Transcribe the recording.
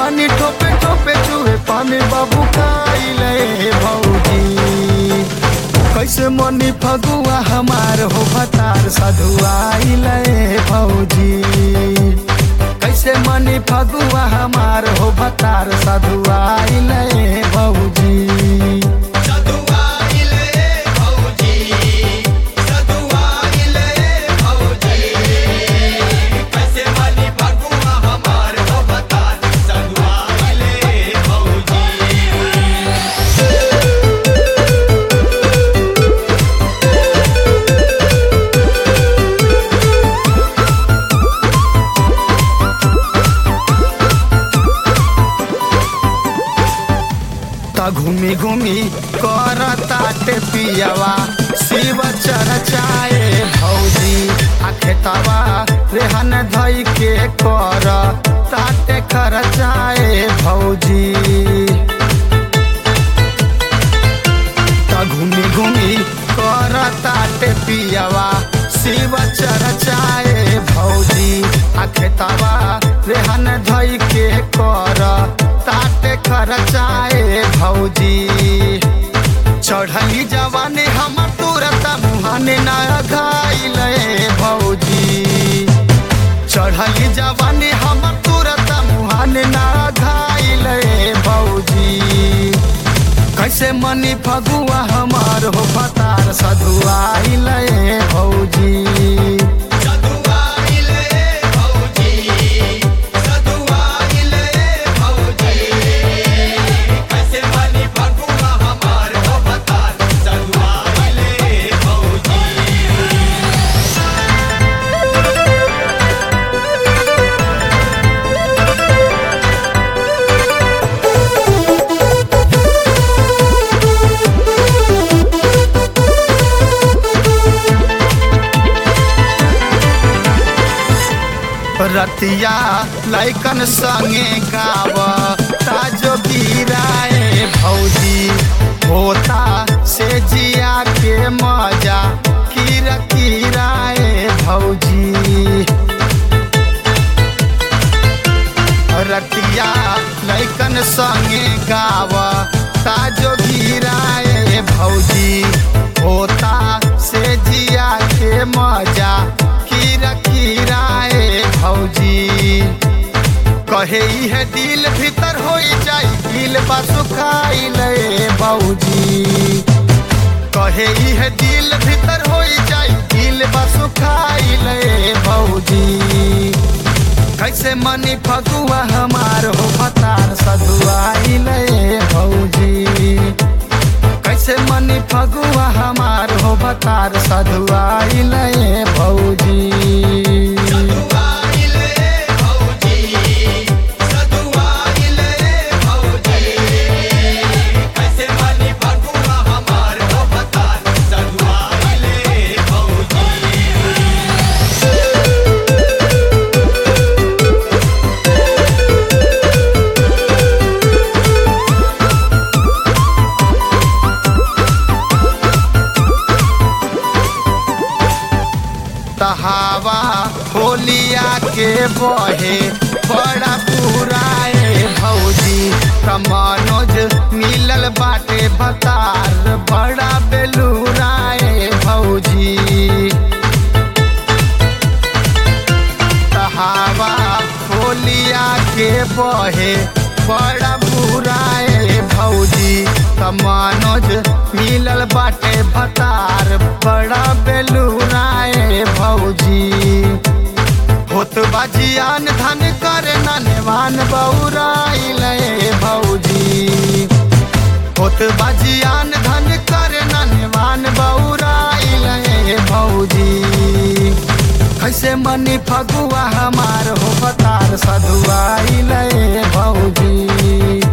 जवानी ठोपे ठोपे चूहे पानी बाबू खाइले भौजी कैसे मनी फगुआ हमार हो भतार सधुआइले भौजी कैसे मनी फगुआ हमार हो भतार सधुआइले भौजी सधुआइले भौजी सधुआइले भौजी कैसे मनी फगुआ हमार हो बता सधुआइले भौजी त घूमी घूमी कर ताटे पियवा शिव चरचाए भौजी आ खेतवा रेहन धई के कर ताटे खरचाए भौजी त घूमी घूमी कर ताटे पियवा शिव चरचाए भौजी आ खेतवा रेहन धई के कर ताटे खरचाए भौजी चढ़ली जवानी हमर तुरत मुहाने ना घाइले भौजी चढ़ली जवानी हमर तुरत मुहाने ना घाइले भौजी कैसे मनी फगुआ हमार हो फतार सधुआइले भौजी सधुआइले भौजी सधुआइले भौजी कैसे मनी फगुआ हमार हो बता सधुआइले भौजी रतिया लैकन संगे गाव ताजो गिराए भौजी होता से जिया के मजा कीरा किराए भौजी रतिया लैकन संगे गाव ताजो गिराए भौजी होता से जिया के मजा कीरा किराए भौजी कहे है दिल भीतर हो जाई दिल बा सुखाइले भौजी कहे है दिल भीतर हो जाई दिल बा सुखाइले भौजी कैसे मनी फगुआ हमार हो भतार सधुआइले भौजी कैसे मनी फगुआ हमार हो भतार सधुआइले भौजी सधुआइले भौजी सधुआइले भौजी कैसे मनी फगुआ हमार हो बता सधुआइले भौजी तहावा होलिया के बहे बड़ा पुराए भौजी कमनोज मिलल बाटे बतार बड़ा बेलूराए भौजी तहावा होलिया के बहे बड़ा बुराए भौजी कमनोज मिलल बाटे भतार बड़ा बेलूराए भौजी होत बाजियान धन कर ननवान बौराइले भौजी होत बाजियान धन कर ननवान बौराइले भौजी कैसे मनी फगुआ हमार हो बतार सधुआइले भौजी